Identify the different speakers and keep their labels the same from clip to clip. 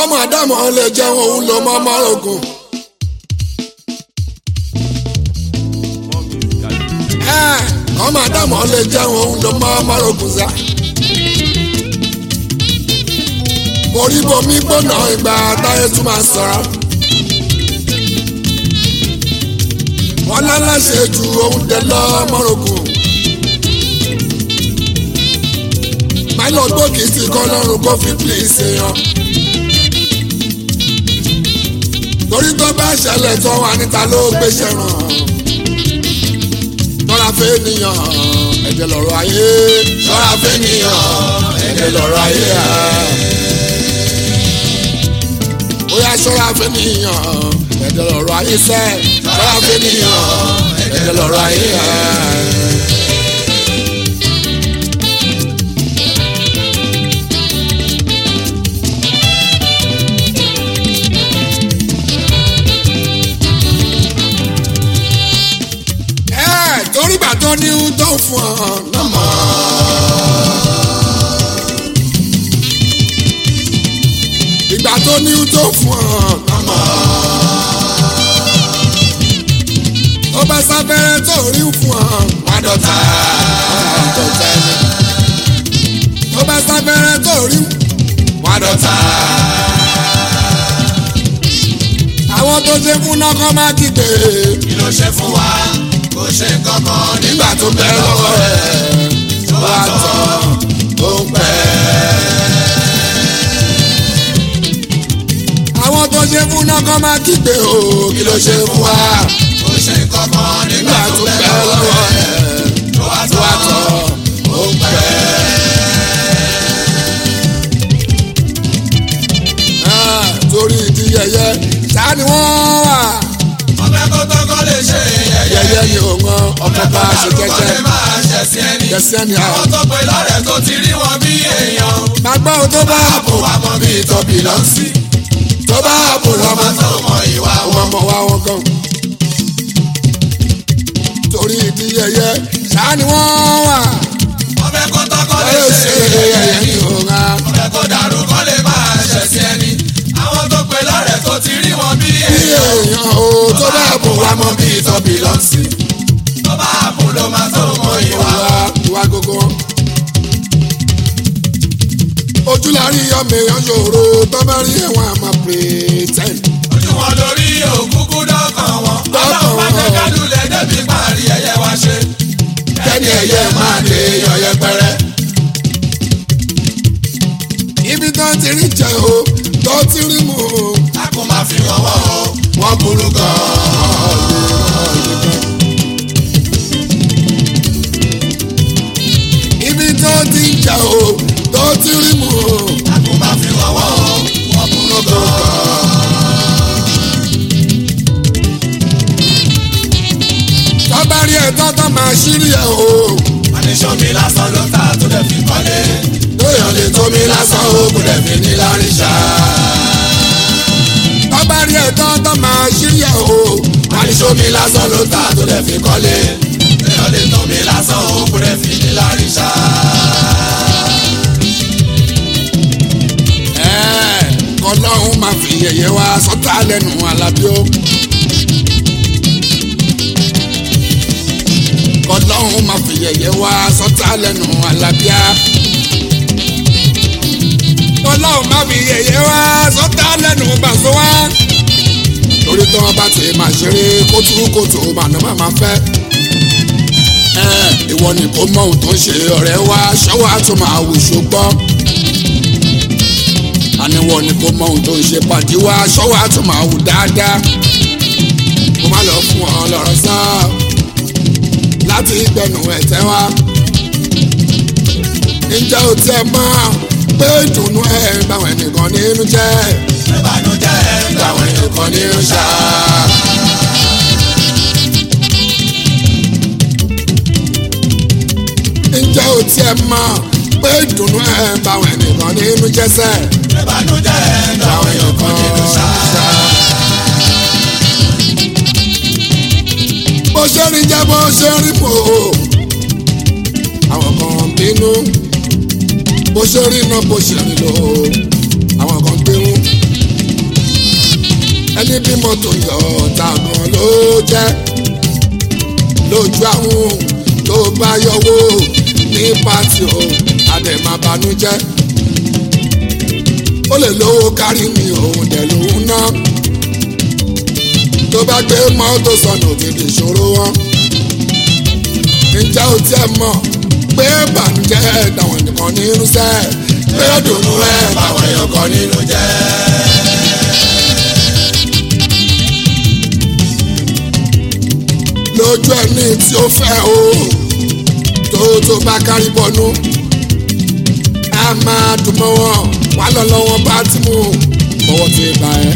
Speaker 1: kọ́mọ àdámọ̀ lè jẹun òun ló mọ́ mọ́rọ̀gùn. kọ́mọ àdámọ̀ lè jẹun òun ló mọ́ mọ́rọ̀gùn sá. orí bomi gbóná ìgbà táyé tún máa sọ̀rọ̀. wọ́n lálàṣẹ ju òun dẹ lọ mọ́rọ̀gùn. máìlọ gbòógì tí kọ́ lọ́rùn kó fi pílíìsì yan. torí tó bá ṣẹlẹ̀ tó wà níta ló gbéṣẹ́ ràn. ṣọ́ra fẹ́ nìyàn ẹ̀jẹ̀ lọ́rọ̀ ayé. ṣọ́ra fẹ́ nìyàn ẹ̀jẹ̀ lọ́rọ̀ ayé. bóyá ṣọ́ra fẹ́ nìyàn ẹ̀jẹ̀ lọ́rọ̀ ayé sẹ́. ṣọ́ra fẹ́ nìyàn ẹ̀jẹ̀ lọ́rọ̀ ayé. torí bàtọ́ ní ń tó fún ọ lọ́mọ. ìgbà tó ní ń tó fún ọ lọ́mọ. ó bá sáfẹ́rẹ́ tó rí fún ọ wá dọ̀tà. ó bá sáfẹ́rẹ́ tó rí wá dọ̀tà. àwọn tó ṣe fún náà kọ́ máa kígbe.
Speaker 2: kí ló ṣe fún wa kò ṣe kankan nígbà tó bẹ lọ́wọ́ rẹ̀ tó wá tán ó ń pẹ́.
Speaker 1: àwọn tó ṣe fún náà kọ́ máa kígbe o kí ló ṣe fún wa.
Speaker 2: kò ṣe kankan nígbà tó bẹ lọ́wọ́ rẹ̀ tó wá tán ó ń pẹ́.
Speaker 1: torí ìdí yẹyẹ ta ni wọ́n wà.
Speaker 2: ọbẹ̀ kó tọ́kọ́ lè ṣe yẹyẹ
Speaker 1: yẹyẹ ni òun ọmọ bá a ṣe
Speaker 2: kó lè
Speaker 1: jẹjẹ
Speaker 2: máa ṣẹ̀sí ẹni.
Speaker 1: jẹsẹ ni
Speaker 2: àwọn
Speaker 1: àwọn.
Speaker 2: tó pe lọ́rẹ̀ tó ti rí wọn bí èèyàn.
Speaker 1: gbàgbọ́ ohun tó bá
Speaker 2: àbò wa mọ bí ìtọ́bi lọ sí.
Speaker 1: tó bá bò
Speaker 2: ọmọ
Speaker 1: lọ́mọ
Speaker 2: tó mọ ìwà
Speaker 1: àwọn
Speaker 2: wọn.
Speaker 1: ọmọ wa wọn gan. torí ìdí yẹyẹ ta ni wọ́n wà.
Speaker 2: ọbẹ̀ kó tọ́kọ́ lè
Speaker 1: ẹ
Speaker 2: ṣe
Speaker 1: ṣe
Speaker 2: yẹyẹ
Speaker 1: yẹyẹ
Speaker 2: ni.
Speaker 1: ni òun á.
Speaker 2: ọbẹ̀ kó dàrú kó lè máa ṣẹ̀sí ẹni. àwọn tó pe lọ́rẹ̀ tó ti rí wọn bí
Speaker 1: bí
Speaker 2: èèyàn.
Speaker 1: èèyàn o tó bá bò wá mọ bí ìtọ́bi lọ sí.
Speaker 2: tó bá bù ló máa tó mọ ìwà.
Speaker 1: ìwà ìwà gbogbo wọn. ojú la rí ọmọ èèyàn ṣòro tó bá rí ẹ̀wọ̀n àmọ́ pretend.
Speaker 2: ojú wọn lórí òkúkú dọ́kàn wọn.
Speaker 1: Dọ́kàn
Speaker 2: ọlọ́run bá jẹ́
Speaker 1: wọn.
Speaker 2: kálulẹ̀ débi parí ẹ̀yẹ wá ṣe.
Speaker 1: kẹ́ni ẹ̀yẹ máa dé yọ̀yẹ́ pẹ́rẹ́. ibi tó ti rí jẹ o tó ti rí mu o
Speaker 2: a kò máa fi hàn wọ́n o.
Speaker 1: wọ́n burú gan-an. ibi tó ti jẹ o tó ti rí mu o
Speaker 2: a kò máa fi hàn wọ́n o. wọ́n burú gan-an.
Speaker 1: tọ́ba rí ẹ̀ tọ́tọ́ máa ṣírí ẹ̀ o
Speaker 2: àníṣọ́ mi lásán ló ta tó dẹ̀ fi kọ́lé.
Speaker 1: lóyún lè tó mi lásán o kò dẹ̀ fi ní láríṣà. tọ́ba rí ẹ̀ tọ́tọ́ máa ṣírí ẹ̀ o
Speaker 2: àníṣọ́ mi lásán ló ta tó dẹ̀ fi kọ́lé. èèyàn lè tán mi lásán o kò dẹ̀ fi ní láríṣà.
Speaker 1: ẹ̀ kọ́lọ́hún máa fi yẹ̀yẹ́ wá sọ́tà lẹ́nu alábíó. kọ́lọ́hún máa fi yẹ̀yẹ́ wá sọ́tà lẹ́nu alábíà. kọ́lọ́hún máa fi yẹ̀yẹ́ wá sọ́tà lẹ́nu bàṣọ wá. torí tí wọ́n bá ti máa ṣeré kótókótó màná má máa fẹ́. ẹ ìwọ ni kò mọ ohun tó ń ṣe ọ̀rẹ́ wa ṣọ́wọ́ á tún máa wù ṣùgbọ́n àníwọ̀ ni kò mọ ohun tó ń ṣe pàdé wa ṣọ́wọ́ á tún máa wù dáadáa kó má lọ fún ọ lọ́rọ̀ sá láti gbẹnu ẹ̀tẹ́ wa ǹjẹ́ o tiẹ̀ mọ̀ pé ìdùnnú ẹ̀ ń báwọn ẹnìkan nínú jẹ́
Speaker 2: ìbànújẹ́ ń gbà wọ́n
Speaker 1: ẹnìkan nínú ṣá. ǹjẹ́ o tiẹ̀ mọ̀ pé ìdùnnú ẹ̀ ń báwọn ẹnìkan nínú jẹ́ sẹ́ẹ̀
Speaker 2: ìbànújẹ́ ń gbà wọ́n
Speaker 1: ẹnìkan nínú ṣá. bó ṣe rí jẹ́ bó ṣe rí mò ó àwọn kan bínú bó ṣe rí iná bó ṣe rí lò ó àwọn kan gbérú mọ́tò yọ tààmù ló jẹ́ lójú àwọn tó bá yọwọ́ ní pàtì o àdèmàbànújẹ́ ó lè lówó kárí mi òun dẹ̀ lòun ná tó bá gbé mọ́tò sọnù ògidì ìṣòro wọn ǹjẹ́ o tiẹ̀ mọ̀ pé bànújẹ́ dàwọn nìkan ní irúṣẹ́ pé ó dùnú ẹ̀ báwọn èèyàn kan nínú jẹ́. lójú ẹni tí ó fẹ́ o tó tó bá kárí bọ́nú a máa dùn mọ́ wọn wà lọ́lọ́wọ́ bá ti mú bọ́wọ́ ti bá ẹ.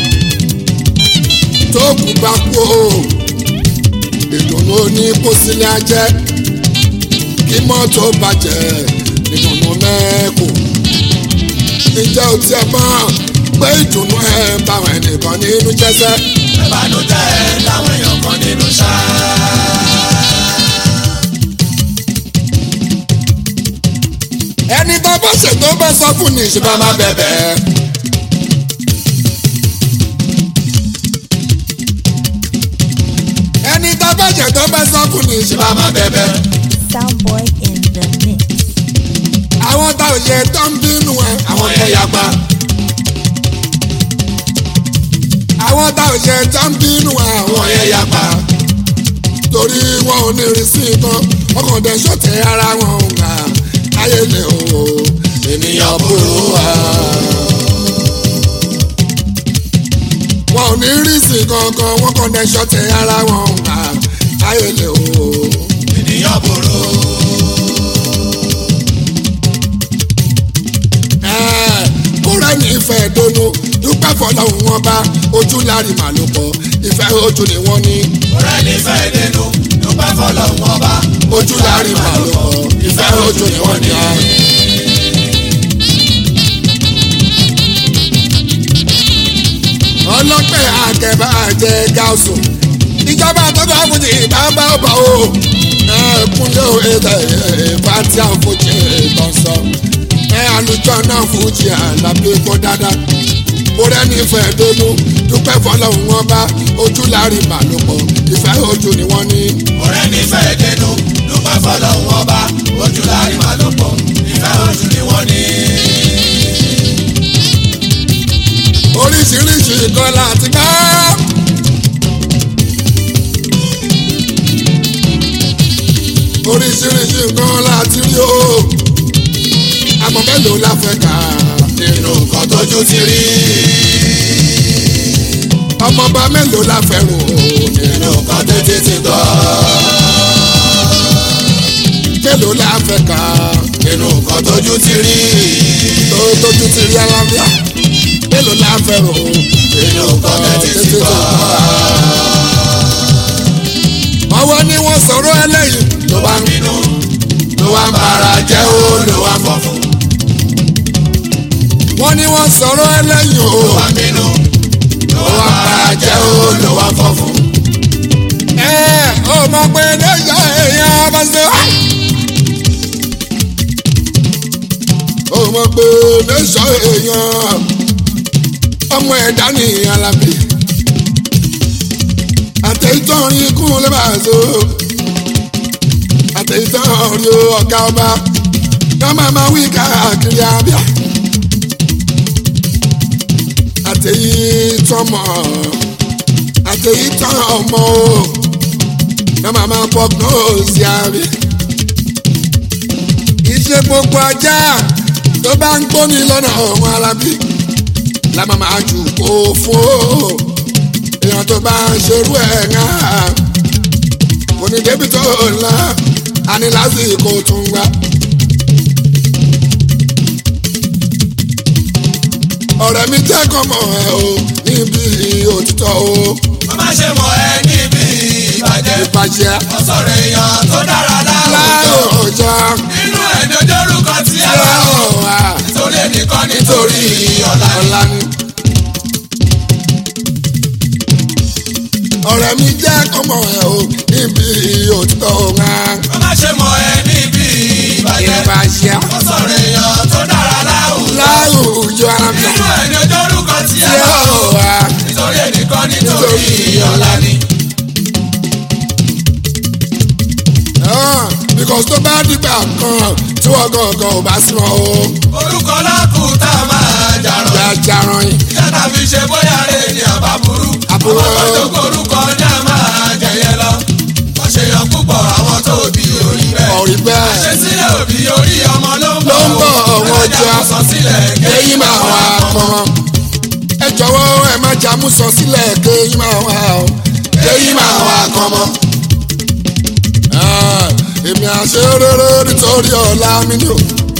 Speaker 1: tó kù bá kú o ìdùnnú ní pósílẹ̀ ajẹ́ kí mọ́tò bàjẹ́ ìdùnnú mẹ́kù. ǹjẹ́ o tiẹ̀ mọ̀ pé ìdùnnú ẹ̀ báwọn ẹnìkan nínú jẹ́sẹ́.
Speaker 2: ìbànújẹ́ láwọn èèyàn kan nínú ṣá.
Speaker 1: ẹni tó bá ṣètò bá sọ fún ní ìṣèbá máa bẹ̀bẹ̀. ẹni tó bá ṣètò bá sọ fún ní ìṣèbá máa bẹ̀bẹ̀.
Speaker 3: Soundboy in the mix.
Speaker 1: àwọn tá ò ṣe tó ń bínú ẹ àwọn yẹn yapa. àwọn tá ò ṣe tó ń bínú ẹ àwọn yẹn yapa. torí wọn ò ní ìrísí kan ọkàn dẹ̀ ṣọ̀tẹ̀ ara wọn ò gbà ayé lè o ènìyàn burú wa. wọn ò ní ìrísí kankan wọn kàn dẹ̀ ṣọ̀tẹ̀ ara wọn ò gbà ayé lè o.
Speaker 2: ènìyàn burú.
Speaker 1: kúrẹ́ ní ìfẹ́ dónú dúpẹ́ fọlọ́hún wọn bá ojú lárí màlúù pọ̀ ìfẹ́ ojú ni wọ́n ní
Speaker 2: ọ̀rẹ́ nífẹ̀ẹ́ dénú dúpẹ́ fọlọ́hún ọba.
Speaker 1: ojú lárí màlúù pọ̀ ìfẹ́ ojú ni wọ́n ní. ọlọ́pẹ́ àkẹ́bà jẹ́ gáàsù ìjọba tó bá fújì bàbá ọba o ẹkúnlẹ̀ ètò ìfàtí àfojì ìtọ́sọ ẹ àlùjọ náà fújì àlàbí kó dáadáa kúrẹ́ nífẹ̀ẹ́ dónú dúpẹ́ fọlọ́hún wọn bá ojú lárí màlúpọ̀ ìfẹ́ ojú ni wọ́n ní.
Speaker 2: ọ̀rẹ́ nífẹ̀ẹ́ dénú dúpẹ́ fọlọ́hún ọba. ojú lárí màá ló pọ̀ ìfẹ́ ojú ni wọ́n ní.
Speaker 1: oríṣiríṣi nǹkan láti gbá. oríṣiríṣi nǹkan láti rí o àmọ́ mélòó la fẹ́ kà
Speaker 2: nínú nǹkan tójú ti rí.
Speaker 1: ọmọọba mélòó la fẹ́ rò
Speaker 2: nínú nǹkan tètè ti gbọ́.
Speaker 1: mélòó la fẹ́ kà
Speaker 2: nínú nǹkan tójú ti rí.
Speaker 1: tó tójú ti rí alábíà mélòó la fẹ́ rò
Speaker 2: nínú nǹkan tètè ti gbọ́.
Speaker 1: ọwọ́ ni wọ́n sọ̀rọ̀ ẹlẹ́yìn
Speaker 2: ló wá ń bínú ló wá ń bara jẹ́ ó ló wá ń fọ́ fún.
Speaker 1: wọ́n ní wọ́n sọ̀rọ̀ ẹlẹ́yìn o
Speaker 2: ló wá ń bínú ló wá ń bara jẹ́ ó ló wá ń fọ́ fún.
Speaker 1: ẹ ò mọ̀ pé lẹ́yìn èèyàn bá ṣe wá. ó mọ̀ pé lẹ́sọ̀ èèyàn ọmọ ẹ̀dá ní alábì àtẹ̀yìntọ́rin kún lè bá a so àtẹ̀yìntọ́rin ọ̀gá ọba yọ máa máa wí káàkiri abíà àtẹ̀yìntọ́mọ àtẹ̀yìntọ́ ọmọ o yọ máa máa pọ̀ nóòsì àbí iṣẹ́ gbogbo ajá tó bá ń gbóni lọ́nà ọ̀hún alábí la máa máa jù kó fún o èèyàn tó bá ń ṣerú ẹ̀ ń hàn kò ní débi tó ńlá a ní lásìkò tún gbà. ọ̀rẹ́ mi jẹ́ kọ́mọ ẹ̀ o níbi òtítọ́ o
Speaker 2: má má ṣe mọ̀ ẹ́ níbi ìbàjẹ́.
Speaker 1: ìbàjẹ́
Speaker 2: ó sọ̀rọ̀ èèyàn tó dára láwùjọ.
Speaker 1: láòjọ́
Speaker 2: nínú ẹ̀dọ́ dórúkọ tí ẹ
Speaker 1: tí
Speaker 2: bá
Speaker 1: ó
Speaker 2: wọ̀.
Speaker 1: wà
Speaker 2: nítorí ẹnìkan nítorí ọ̀la ni.
Speaker 1: ọ̀la ni. ọ̀rẹ́ mi jẹ́ kọ́mọ ẹ̀ o níbi òtítọ́ o ńlá
Speaker 2: má má ṣe mọ̀ ẹ́ níbi ìbàjẹ́.
Speaker 1: ìbàjẹ́
Speaker 2: ó sọ̀rọ̀ èèyàn tó dára láwùjọ.
Speaker 1: láwùjọ arábíà
Speaker 2: nínú ẹ̀dọ́ dórúkọ tí
Speaker 1: tí
Speaker 2: ẹ bá
Speaker 1: ó
Speaker 2: wọ̀.
Speaker 1: wà
Speaker 2: nítorí ẹnìkan nítorí
Speaker 1: cause tó bá dìgbà kan tí wọ́n gangan ò bá sí wọn o.
Speaker 2: orúkọ lákùúta máa jàrọ̀.
Speaker 1: jajaran yìí
Speaker 2: iṣẹ́ ta fi ṣe bóyá rè ní àbá burú.
Speaker 1: Àbúrò.
Speaker 2: àwọn tó korúkọ ní a máa jẹyẹ lọ. wọ́n ṣe yan púpọ̀ àwọn tó bí orí bẹ́ẹ̀.
Speaker 1: ọ̀rí bẹ́ẹ̀
Speaker 2: ṣe sílẹ̀ òbí orí ọmọ ló ń
Speaker 1: ló
Speaker 2: bọ̀.
Speaker 1: ń bọ̀ ọ̀wọ́n
Speaker 2: ẹlẹ́jà
Speaker 1: ọjà
Speaker 2: kò sọ sílẹ̀
Speaker 1: kéyìn máa wà kan. ẹ jọ̀wọ́ ẹ má jà mú sọ sílẹ̀ kéyìn máa wà o kéyìn máa wà kan mọ́. Ah, èmi àṣẹ rere nítorí ọ̀la mi ni o.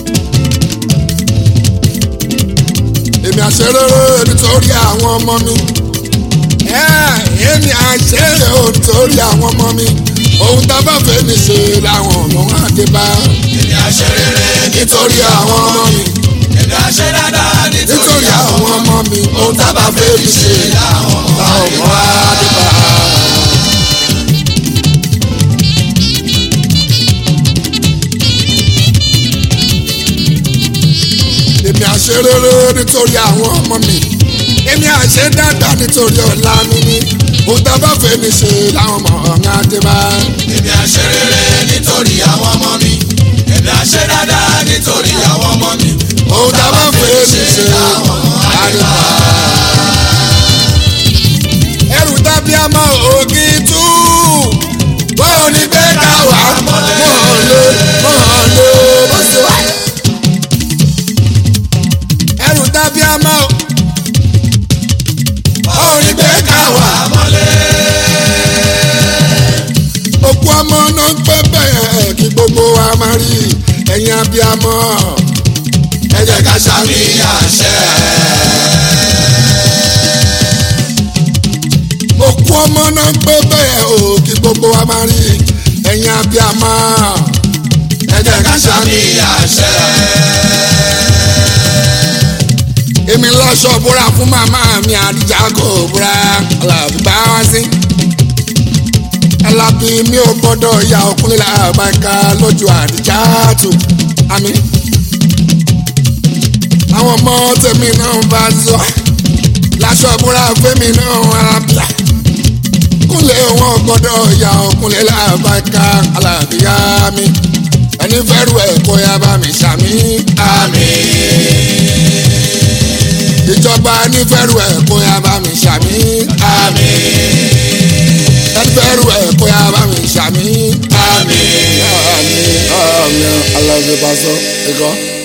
Speaker 1: èmi àṣẹ rere nítorí àwọn ọmọ mi. Eh, èmi àṣẹ rere nítorí àwọn ọmọ mi. ohun tá a bá fẹ́ ní ṣe làwọn ọmọ wa dé bá.
Speaker 2: èmi àṣẹ rere
Speaker 1: nítorí àwọn ọmọ mi
Speaker 2: èmi àṣẹ dáadáa nítorí
Speaker 1: nítorí
Speaker 2: àwọn
Speaker 1: àwọn ọmọ mi ohun tá a bá fẹ́ fi ṣe
Speaker 2: làwọn ọmọ
Speaker 1: làwọn ọmọ wa dé bá. èmi àṣẹ rere nítorí àwọn ọmọ mi èmi àṣẹ dáadáa nítorí ọ̀la mi ni ohun tá a bá fẹ́ mi ṣe làwọn ọmọ ọ̀gá dé bá.
Speaker 2: èmi àṣẹ rere nítorí àwọn ọmọ mi èmi àṣẹ dáadáa nítorí àwọn ọmọ mi
Speaker 1: ohun tá a bá fẹ́ mi ṣe làwọn ọmọ ọ̀gá dé bá. ẹrù tàbí àmọ́ ògì tú bọ́ọ̀ ní gbé ká wà mọ́lẹ̀ mọ́lẹ̀ bó ṣe wà. ẹrù tàbí àmọ́ bọ́ọ̀ ní gbé ká wà
Speaker 2: mọ́lẹ̀
Speaker 1: òkú ọmọ náà ń pẹ́ bẹ́ẹ̀ kí gbogbo wa máa rí ẹ̀yin abiyamọ
Speaker 2: ẹ jẹ́ ká ṣàmì àṣẹ
Speaker 1: òkú ọmọ náà ń pẹ́ bẹ́ẹ̀ o kí gbogbo wa máa rí ẹ̀yin abiyamọ
Speaker 2: ẹ jẹ́ ká ṣàmì àṣẹ
Speaker 1: èmi lọ́sọ̀ búra fún màmá mi àdìjà kò búra aláàbí bá wá sí. alábí mi ò gbọ́dọ̀ ya ọkùnrin làbàkà lójú àdìjà tó àmì. àwọn ọmọ tèmi náà bá zọ láṣọ búra fẹ́mi náà arábíà. kúnlẹ̀ wọn gbọ́dọ̀ ya ọkùnrin làbàkà aláàbí yá mi. ẹni fẹ́rù ẹ̀ kó yá bá mi ṣàmì àmì ìjọba nífẹ̀rù ẹ̀ kó yá bá mi ṣàmì àmì. ẹnifẹ̀rù ẹ̀ kó yá bá mi ṣàmì àmì. àmì àmì alábẹ́ bá sọ ẹ̀kọ́.